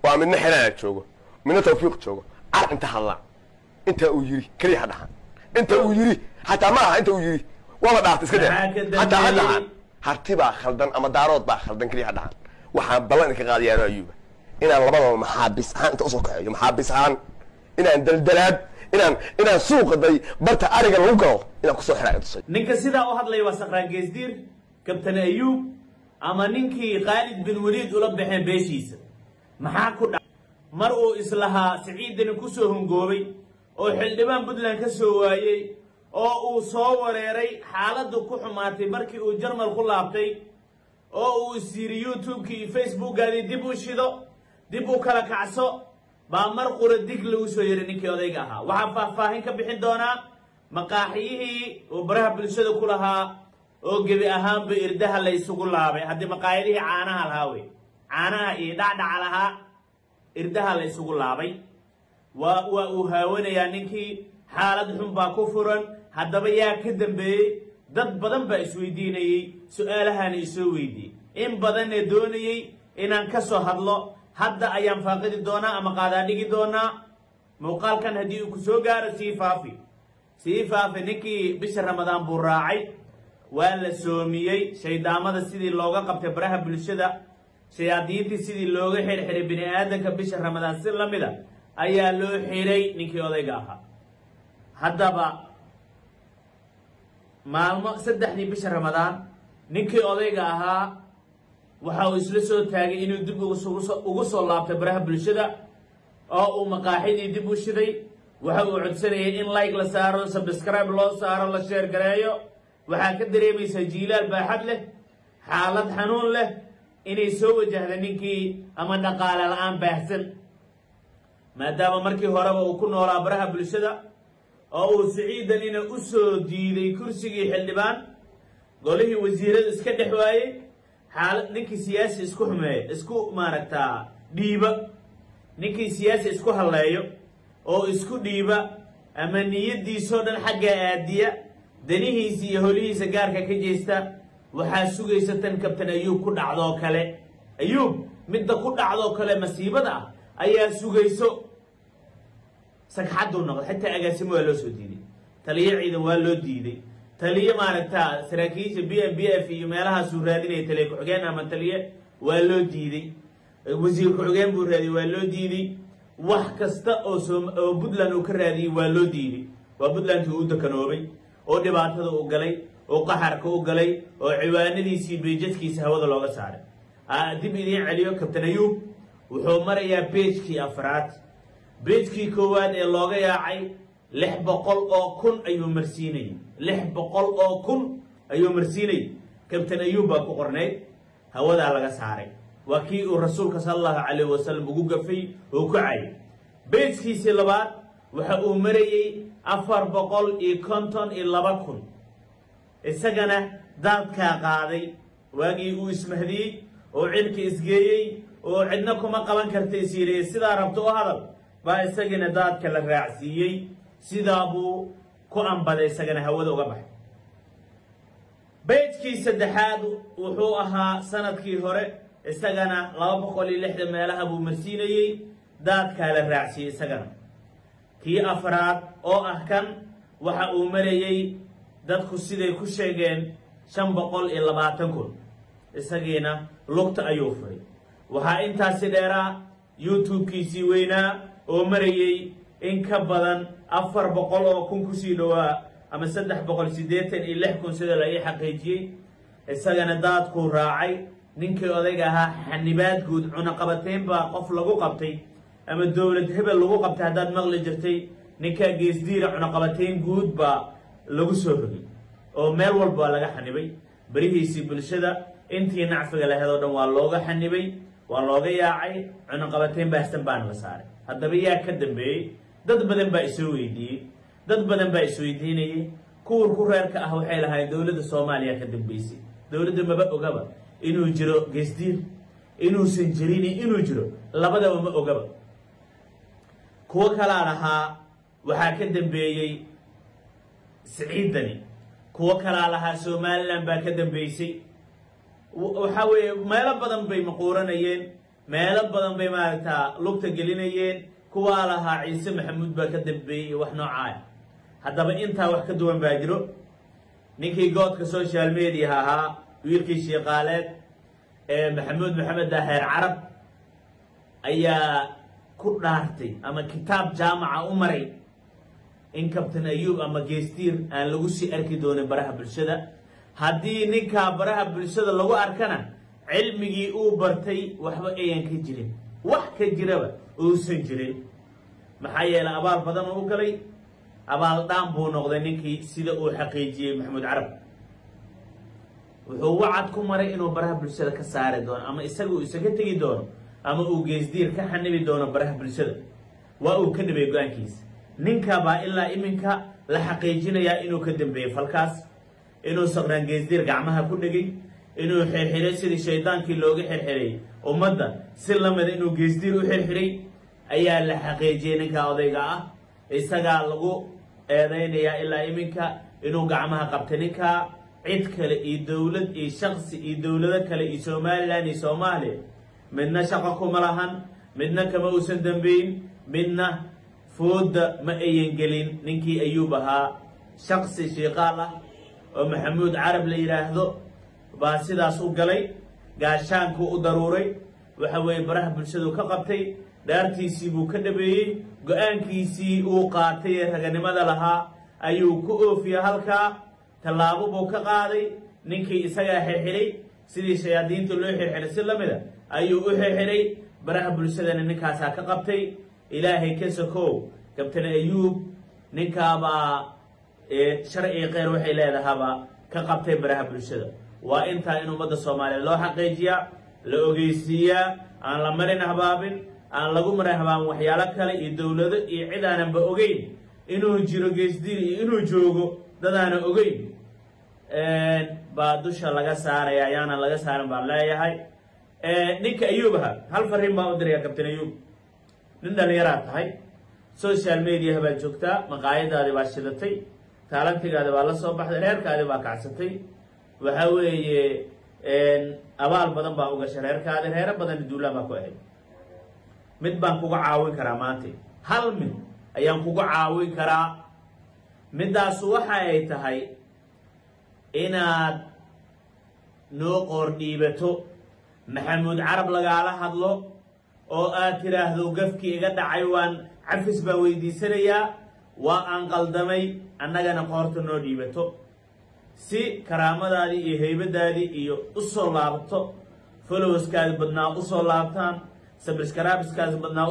waa midna xelaana joogo midna tawfiiq joogo car inta hadlaan inta uu yiri keliya ha dhahan inta uu yiri xataa ma aha inta uu yiri waaba dhaarta iska Maxaa ka dee xataa ha dambeeyey? dhahan harti baa khaldan ama daarood baa khaldan keliya ha dhahan waxaan ballan idinka qaadayaano ayuuba inaan labadaba maxaabis ahaan inta usoo kaxeeyo maxaabis ahaan inaan daldalaad inaan inaan suuqa day barta ariga lagu galo inaan kusoo xiraayo tusay ninka sidaa u hadlaya waa saqraan geesdiir kabtan ayuub ama ninkii khaalid bin waliid ula baxeen beeshiisa maxaa ku dhac mar uu islahaa siciidani ku soo hungoobay oo xildhibaan puntland ka soo waayey oo uu soo wareeray xaaladdu ku xumaatay markii uu jarmal ku laabtay oo uu is yiri youtube-kii iyo facebookgaadii dib u shido dib u kala kacso baa mar qura dig lagu soo yeray ninkii odayga ahaa waxaa faahfaahin ka bixin doonaa maqaaxiyihii uu baraha bulshada ku lahaa oo gebi ahaanba irdaha la isugu laabay haddii maqaayadihii caanaha lahaa wey caanaha iyo dhacdhaca lahaa irdaha la isugu laabay waa waa uu haawanayaa ninkii xaalad xun baa ku furan haddaba yaa ka dambeeyey dad badan baa isweydiinayey su-aalahana isoo weydiiyey in badanee doonayey inaan ka soo hadlo hadda ayaan faaqidi doonaa ama qaadaan dhigi doonaa muuqaalkan haddii uu ku soo gaaro sii faafi sii faafi ninkii bisha ramadaan buu raacay waa la soomiyey shaydaamada sidii looga qabtay baraha bulshada shayaadiintii sidii looga xirxiray bini aadanka bisha ramadaan si la mida ayaa loo xiray ninkii odayga ahaa haddaba maalmo saddexdii bisha ramadaan ninkii odayga ahaa waxa uu isla soo taagay inuu dib ugu soo- ugu soo laabtay baraha bulshada oo uu maqaaxidii dib u shiday waxa uu codsanayay in like la saaro subscribe loo saaro la sheer gareeyo waxaa ka dareemaysaa jiilaal baaxad leh xaalad xanuun leh inay soo wajahda ninkii ama dhaqaale la-aan baahsan maadaama markii horeba uu ku noolaa baraha bulshada oo uu siciidanina u soo diiday kursigii xildhibaan golihii wasiirada iska dhex waayey xaala ninkii siyaasi isku xumeeya isku maaragtaa dhiiba ninkii siyaasi isku halleeyo oo isku dhiiba ama niyaddiisoo dhan xagga aadiya danihiisa iyo holihiisa gaarka ka jeesta waxaa sugaysa tan kabtan ayuub ku dhacdoo kale ayuub midda ku dhacdoo kale masiibada ah ayaa sugayso sagxadduu noqday xitaa agaasimo waa loo soo diiday taliyo ciidan waa loo diiday taliyo maaragta saraakiisha b m b f iyo meelahaasuu raadinaya taliye ku-xigeen ama taliye waa loo diiday wasiir ku-xigeen buu raadiyey waa loo diiday wax kasta oo soom oo puntland uu ka raadiyey waa loo diiday waa puntlandkii uu dakanoobay oo dhibaatada u galay oo qaxarka u galay oo ciwaanadiisii beejadkiisa hawada looga saaray Aa, dib idiin celiyo kabtan ayuub wuxuu marayaa beejkii afraad beejkii koowaad ee looga yaacay lix boqol oo kun ayuu marsiinayay lix boqol oo kun ayuu marsiinayay kabtan ayuub baa ku qornayd hawadaa laga saaray waa kii uu rasuulka sala allahu calayh wasalam ugu gafay oo ku cayay beejkiisii labaad waxa uu marayey afar boqol iyo konton iyo laba kun isagana daadkaa qaaday waagii uu ismahdiyey oo cidhka isgeeyey oo cidna kuma qaban karta isiiriyey sidaa rabto u hadal baa isagana daadka la raacsiiyey sidaa buu ku ambaday isagana hawada uga baxay beejkii saddexaad wuxuu ahaa sanadkii hore isagana laba boqol iyo lixdan meelaha buu marsiinayey daadkaa la raacsiiyey isagana kii afraad oo ah kan waxa uu marayey dadku siday ku sheegeen shan boqol iyo labaatan kun isagiina lugta ayuu furay waxaa intaasi dheeraa youtube-kiisii weynaa oo marayey in ka badan afar boqol oo kun kusii dhowaa ama saddex boqol siddeetan iyo lix kun sida la ii xaqiijiyey isagana daadkuu raacay ninkii odayga ahaa xanibaad guud cunaqabateyn baa qof lagu qabtay ama dowlad hebel lagu qabtay haddaad maqli jirtay ninkaa geesdiira cunaqabateyn guud baa lagu soo rogay oo meel walba waa laga xanibay berihiisii bulshada intii nacfiga laheed oo dhan waa looga xanibay waa looga yaacay cunaqabateyn baahsan baana la saaray haddaba yaa ka dambeeyey dad badan baa isoo weydiiyey dad badan baa isweydiinayay kuwar ku reerka ah waxay lahaayeen dowladda soomaaliya ka dambeysay dowladda maba ogaba inuu jiro geesdiir inuusan jirin inuu jiro labadaba ma ogaba kuwo kalaa lahaa waxaa ka dambeeyey siciidani kuwo kalaa lahaa somalilan baa ka dambeysay waxaa weeye meelo badan bay maquuranayeen meelo badan bay maaragtaa lugta gelinayeen kuwaa lahaa ciise maxamuud baa ka dambeeyey iyo wax noocaaya haddaba intaa wax ka duwan baa jiro ninkii goodka social mediaha ahaa wiilkii shiiqaaleed ee maxamuud maxamed daheer carab ayaa ku dhaartay ama kitaab jaamaca u maray in kabtan ayuub ama geestiir aan lagu sii arki doonin baraha bulshada haddii ninkaa baraha bulshada lagu arkana cilmigii uu bartay waxba ayan ka jirin wax ka jiraba uusan jirin maxaa yeelay abaal badan oo u galay abaal dhaan buu noqday ninkii sida uu xaqiijiyey maxamuud carab wuxuu wacad ku maray inuu baraha bulshada ka saari doono ama isaga uu isaga tegi doono ama uu geesdiir ka xanibi doono baraha bulshada waa uu ka dhibay go-aankiisa ninka baa ilaa iminka la xaqiijinayaa inuu ka dambeeyey falkaas inuu saqraan geesdiir gacmaha ku dhegay inuu xirxiray sidii shaydaankii looga xirxiray ummadda si lamida inuu geesdiir u xirxiray ayaa la xaqiijiyey ninka odayga ah isagaa lagu eedaynayaa ilaa iminka inuu gacmaha qabtay ninkaa cid kale iyo dowlad iyo shaksi iyo dowlado kale iyo somalilan iyo soomaaliya midna shaqo kuma lahan midna kama uusan dambeyn midna fooda ma ayan gelin ninkii ayuub ahaa shaksi shiiqaal ah oo maxamuud carab la yidhaahdo baa sidaas u galay gaashaankuu u daruuray waxa weeye baraha bulshadu ka qabtay dhaartiisii buu ka dhabeeyey go-aankiisii uu qaatay ee raganimada lahaa ayuu ku oofiyey halkaa tallaabo buu ka qaaday ninkii isagaa xirxiray sidii shayaadiinta loo xirxiray si lamida ayuu u xirxiray baraha bulshadana ninkaasaa ka qabtay ilaahay ka sokow kabtan ayuub ninkaabaa sharci keyr waxay leedahaba ka qabtay baraha bulshada waa intaa in ummadda soomaaliya loo xaqiijiyaa la ogeysiiyaa aan la marin habaabin aan lagu marin habaabin waxyaalo kale iyo dowlado iyo cid aananba ogeyn inuu jiro geesdiir iyo inuu joogo dadaana ogeyn baa dusha laga saaraya ayaanan laga saarin baan leeyahay ninka ayuubaha hal fariin baan u diraya kabtan ayuub nin dhallinyaraad tahay social mediaha baad joogtaa maqaayadaadi baa shidatay taalantigaadi baa la soo baxday reerkaadi baa kacsatay waxa weeye abaal badan baa u gashay reerkaadi reero badan duulaan baa ku ahayd mid baan kuga caawin karaa maanta hal mid ayaan kuga caawin karaa middaasu waxa ay tahay inaad noo qoor dhiibato maxamuud carab lagaala hadlo oo aad tidhaahdo gafkii iga dhacay waan cafis baan weydiisanayaa waa aan qaldamay annagana qoorta noo dhiibato si karaamadaadii iyo haybadaadii iyo u soo laabto followerskaadi badnaa u soo laabtaan sabriskaraabiskaadi badnaa